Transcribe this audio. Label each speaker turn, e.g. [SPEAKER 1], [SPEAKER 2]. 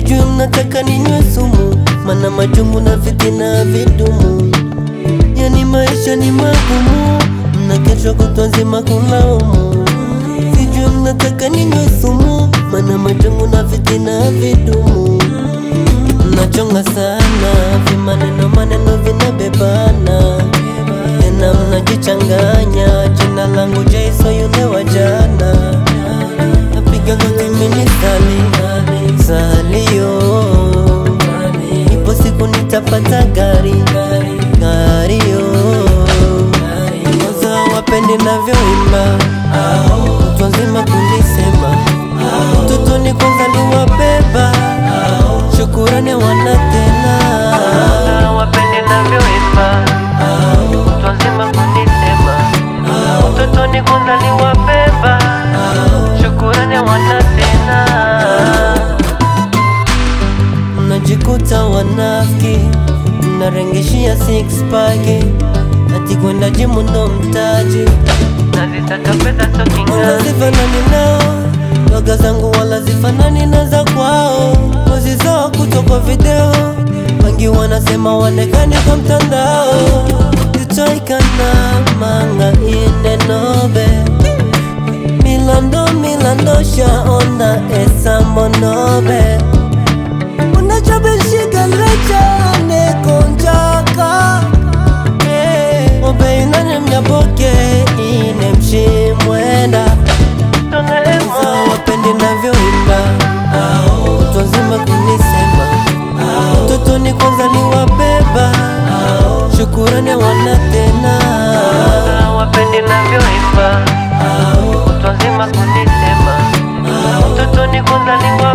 [SPEAKER 1] sijui mnataka ninywe sumu, mana majungu na fitina vidumu. Yani maisha ni magumu, mnakesha kutwa nzima kulaumu. Sijui mnataka ninywe sumu, mana majungu na fitina vidumu. Mnachonga sana, vimaneno maneno vinabebana, tena mnajichanganya. Jina langu Jaiso yule wa jana, napiga goti mimi sali salio, ipo siku nitapata gari gario, kwanza wapendi navyoimba, kutwa nzima kunisema, utotoni kwanza niwabeba, shukurani wana tena, wapendi navyoimba, kutwa nzima kunisema, utotoni kwanza niwabeba, shukurani wana tena mnajikuta wanafiki, mnarengeshia six pack, ati kwenda jimu ndo mtaji, nazitaka pesa wala zifanani nao, loga zangu wala zifanani na za kwao, pozi zao kutoka video, wengi wanasema wanekani kwa mtandao, itoikana manga inenobe milando milando shaona esamonobe unachabeshigalecha konjaka obeinane mnyaboke ine mshimwenda Sa wapendi navyoimba kutwa nzima kunisema utotoni kwanza ni wabeba shukurani wana tena wapendi navyoimba kutwa nzima kunisema utotoni kwanza ni